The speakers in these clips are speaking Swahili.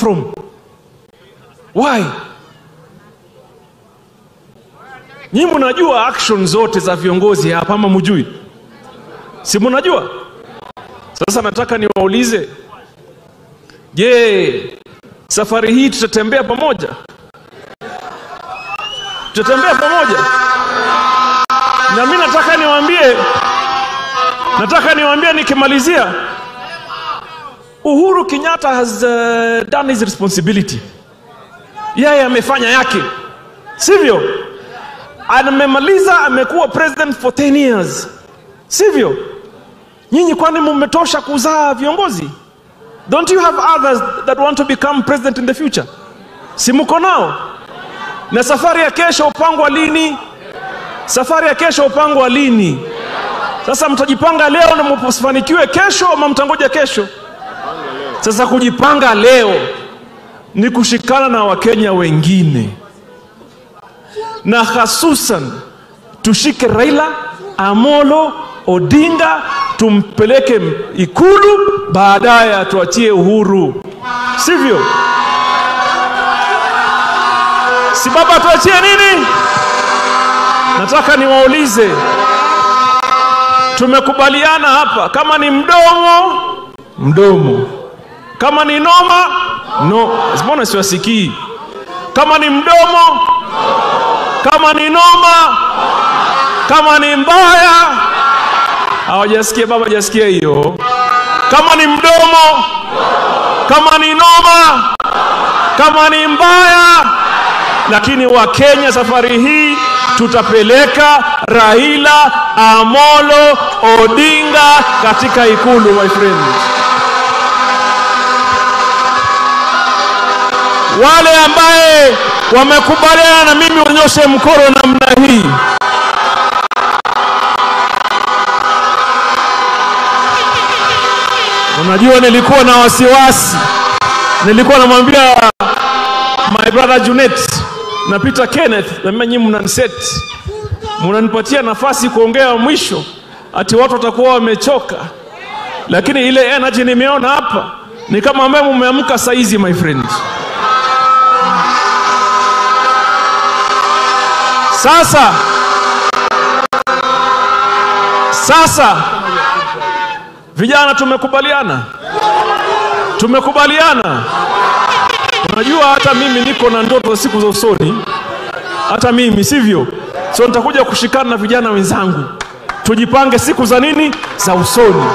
from why nyinyi mnajua action zote za viongozi hapa ama mjui si mnajua sasa nataka niwaulize je safari hii tutatembea pamoja tutatembea pamoja na mi nataka niwaambie nataka niwaambie nikimalizia uhuru kenyatta has uh, done his responsibility yeye amefanya yake sivyo amemaliza amekuwa president for 10 years sivyo nyinyi kwani mmetosha kuzaa viongozi don't you have others that want to become president in the future si mko nao na safari ya kesho upangwa lini safari ya kesho upangwa lini sasa mtajipanga leo na msifanikiwe kesho ama mtangoja kesho sasa kujipanga leo ni kushikana na wakenya wengine na hasusan tushike raila amolo odinga tumpeleke ikulu baadaye atuachie uhuru sivyo si baba atuachie nini nataka niwaulize tumekubaliana hapa kama ni mdomo mdomo kama ni noma no mbona siwasikii kama ni mdomo kama ni noma kama ni mbaya hawajasikia baba hajasikia hiyo kama ni mdomo kama ni noma kama ni mbaya lakini wakenya safari hii tutapeleka raila amolo odinga katika ikulu my friend wale ambaye wamekubaliana na mimi wanyoshe mkono namna hii unajua nilikuwa na wasiwasi nilikuwa namwambia my brother junet na peter kenneth namia nyii mnaniset mnanipatia nafasi kuongea mwisho ati watu watakuwa wamechoka lakini ile energy nimeona hapa ni kama ambaye mumeamka saizi my friend sasa sasa vijana tumekubaliana tumekubaliana unajua hata mimi niko na ndoto za siku za usoni hata mimi sivyo so nitakuja kushikana na vijana wenzangu tujipange siku za nini za usoni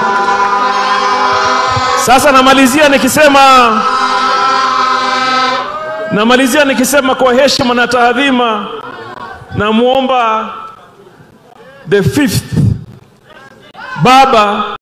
sasa namalizia nikisema namalizia nikisema kwa heshima na taadhima namwomba the fifth baba